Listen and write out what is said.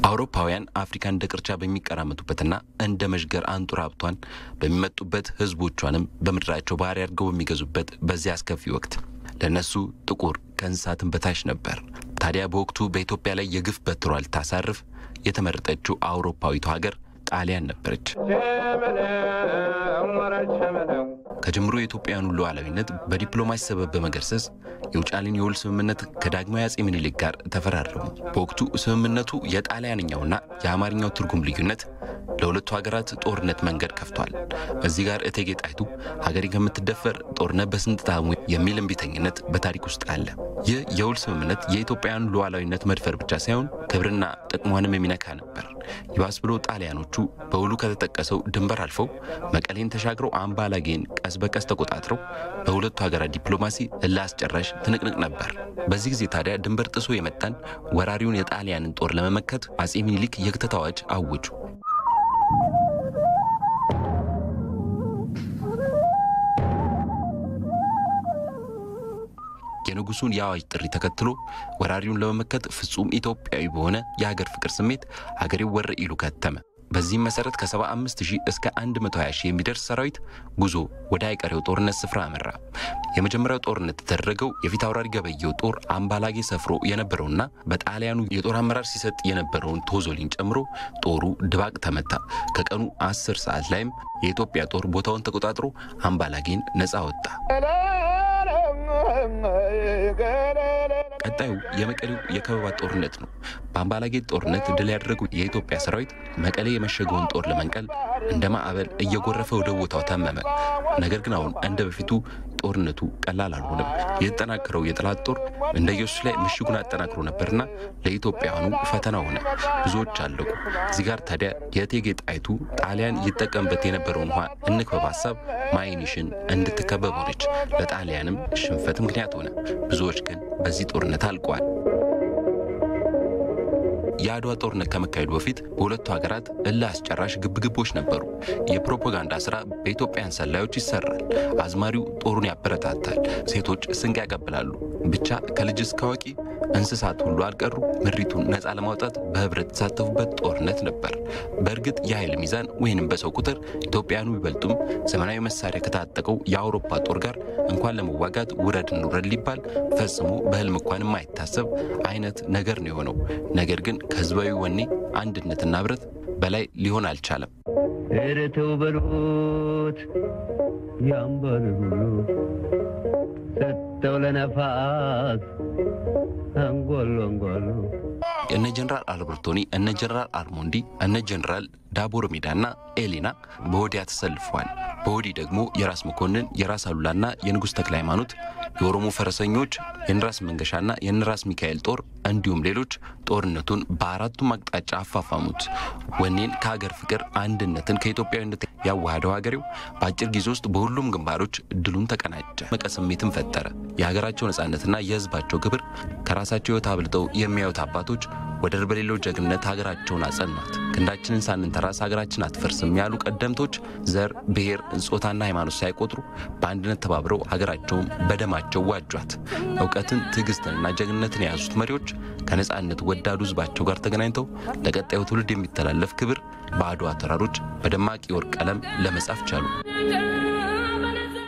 አውሮፓውያን አፍሪካ እንደ ቅርቻ በሚቀራመቱበትና እንደ መዥገር አንጡር ሀብቷን በሚመጡበት ህዝቦቿንም በምድራቸው ባህሪ አድርገው በሚገዙበት በዚያ አስከፊ ወቅት ለእነሱ ጥቁር ከእንስሳትን በታች ነበር። ታዲያ በወቅቱ በኢትዮጵያ ላይ የግፍ በትሯ ልታሳርፍ የተመረጠችው አውሮፓዊቷ ሀገር ጣሊያን ነበረች። ከጅምሮ የኢትዮጵያውያኑ ሉዓላዊነት በዲፕሎማሲ ሰበብ በመገርሰስ የውጫሌን የውል ስምምነት ከዳግማዊ አጼ ምኒልክ ጋር ተፈራረሙ። በወቅቱ ስምምነቱ የጣሊያንኛውና የአማርኛው ትርጉም ልዩነት ለሁለቱ ሀገራት ጦርነት መንገድ ከፍቷል። እዚህ ጋር እቴጌ ጣይቱ ሀገሬ ከምትደፈር ጦርነት በስንት ጣዕሙ የሚል እምቢተኝነት በታሪክ ውስጥ አለ። ይህ የውል ስምምነት የኢትዮጵያውያኑ ሉዓላዊነት መድፈር ብቻ ሳይሆን ክብርና ጥቅሟንም የሚነካ ነበር። ይባስ ብሎ ጣሊያኖቹ በውሉ ከተጠቀሰው ድንበር አልፈው መቀሌን ተሻግረው አምባላጌን ቀስ በቀስ ተቆጣጥረው በሁለቱ ሀገራት ዲፕሎማሲ እልህ አስጨራሽ ትንቅንቅ ነበር። በዚህ ጊዜ ታዲያ ድንበር ጥሶ የመጣን ወራሪውን የጣሊያንን ጦር ለመመከት አጼ ሚኒሊክ የክተት አዋጅ አወጁ። የንጉሱን የአዋጅ ጥሪ ተከትሎ ወራሪውን ለመመከት ፍጹም ኢትዮጵያዊ በሆነ የሀገር ፍቅር ስሜት ሀገሬው ወረ ኢሉ ከተመ። በዚህም መሰረት ከ75 ሺህ እስከ 120 ሺህ የሚደርስ ሰራዊት ጉዞ ወደ አይቀሬው ጦርነት ስፍራ አመራ። የመጀመሪያው ጦርነት የተደረገው የፊት አውራሪ ገበየው ጦር አምባላጌ ሰፍሮ የነበረውና በጣሊያኑ የጦር አመራር ሲሰጥ የነበረውን ቶዞሊን ጨምሮ ጦሩ ድባቅ ተመታ። ከቀኑ 10 ሰዓት ላይም የኢትዮጵያ ጦር ቦታውን ተቆጣጥሮ አምባላጌን ነፃ ወጣ። ቀጣዩ የመቀሌው የከበባ ጦርነት ነው። በአምባላጌ ጦርነት ድል ያደረጉ የኢትዮጵያ ሰራዊት መቀሌ የመሸገውን ጦር ለመንቀል እንደ ማዕበል እየጎረፈ ወደ ቦታው ተመመ። ነገር ግን አሁን እንደ በፊቱ ጦርነቱ ቀላል አልሆነም። የተጠናከረው የጠላት ጦር እንደ ኢየሱስ ላይ ምሽጉን አጠናክሮ ነበርና ለኢትዮጵያውያኑ ፈተና ሆነ። ብዙዎች አለቁ። እዚህ ጋር ታዲያ የእቴጌ ጣይቱ ጣሊያን ይጠቀምበት የነበረውን ውሃ እንክበብ ሀሳብ ማይኒሽን እንድትከበብ ሆነች። ለጣሊያንም ሽንፈት ምክንያት ሆነ። ብዙዎች ግን በዚህ ጦርነት አልቀዋል። የአድዋ ጦርነት ከመካሄዱ በፊት በሁለቱ ሀገራት እልህ አስጨራሽ ግብግቦች ነበሩ። የፕሮፓጋንዳ ስራ በኢትዮጵያን ሰላዮች ይሰራል። አዝማሪው ጦሩን ያበረታታል፣ ሴቶች ስንቅ ያቀብላሉ። ብቻ ከልጅ እስከ አዋቂ እንስሳት ሁሉ አልቀሩ ምድሪቱን ነፃ ለማውጣት በህብረት የተሳተፉበት ጦርነት ነበር። በእርግጥ የኃይል ሚዛን ወይንም በሰው ቁጥር ኢትዮጵያኑ ቢበልጡም ዘመናዊ መሳሪያ ከታጠቀው የአውሮፓ ጦር ጋር እንኳን ለመዋጋት ውረድ እንውረድ ሊባል ፈጽሞ በህልም እንኳን የማይታሰብ አይነት ነገር ነው የሆነው። ነገር ግን ከህዝባዊ ወኔ አንድነትና ህብረት በላይ ሊሆን አልቻለም። ኧረ ተው በሉት ያምባል ብሎ ሰጠው ለነፋስ አንጓሉ አንጓሉ እነ ጀነራል አልበርቶኒ፣ እነ ጀነራል አልሞንዲ፣ እነ ጀነራል ዳቦር ሜዳና ኤሊና በወዲያ ተሰልፈዋል። በወዲህ ደግሞ የራስ መኮንን፣ የራስ አሉላና የንጉሥ ተክለ ሃይማኖት፣ የኦሮሞ ፈረሰኞች፣ የነራስ መንገሻና የነራስ ሚካኤል ጦር እንዲሁም ሌሎች ጦርነቱን በአራቱም አቅጣጫ አፋፋሙት። ወኔን ከሀገር ፍቅር አንድነትን ከኢትዮጵያዊነት ያዋሃደው ሀገሬው በአጭር ጊዜ ውስጥ በሁሉም ግንባሮች ድሉን ተቀናጀ። መቀ ስሜትን ፈጠረ። የሀገራቸው ነጻነትና የህዝባቸው ክብር ከራሳቸው ህይወት አብልጠው የሚያዩት አባቶች ወደር በሌለው ጀግንነት ሀገራቸውን አጸኗት። ክንዳችንን ሳንንተራስ ሀገራችን አትፈርስም ያሉ ቀደምቶች ዘር፣ ብሔር፣ ጾታና ሃይማኖት ሳይቆጥሩ በአንድነት ተባብረው ሀገራቸውን በደማቸው ዋጇት። እውቀትን፣ ትዕግስትንና ጀግንነትን የያዙት መሪዎች ከነጻነት ወዳዱ ህዝባቸው ጋር ተገናኝተው ለቀጣዩ ትውልድ የሚተላለፍ ክብር በአድዋ ተራሮች በደማቅ የወርቅ ቀለም ለመጻፍ ቻሉ።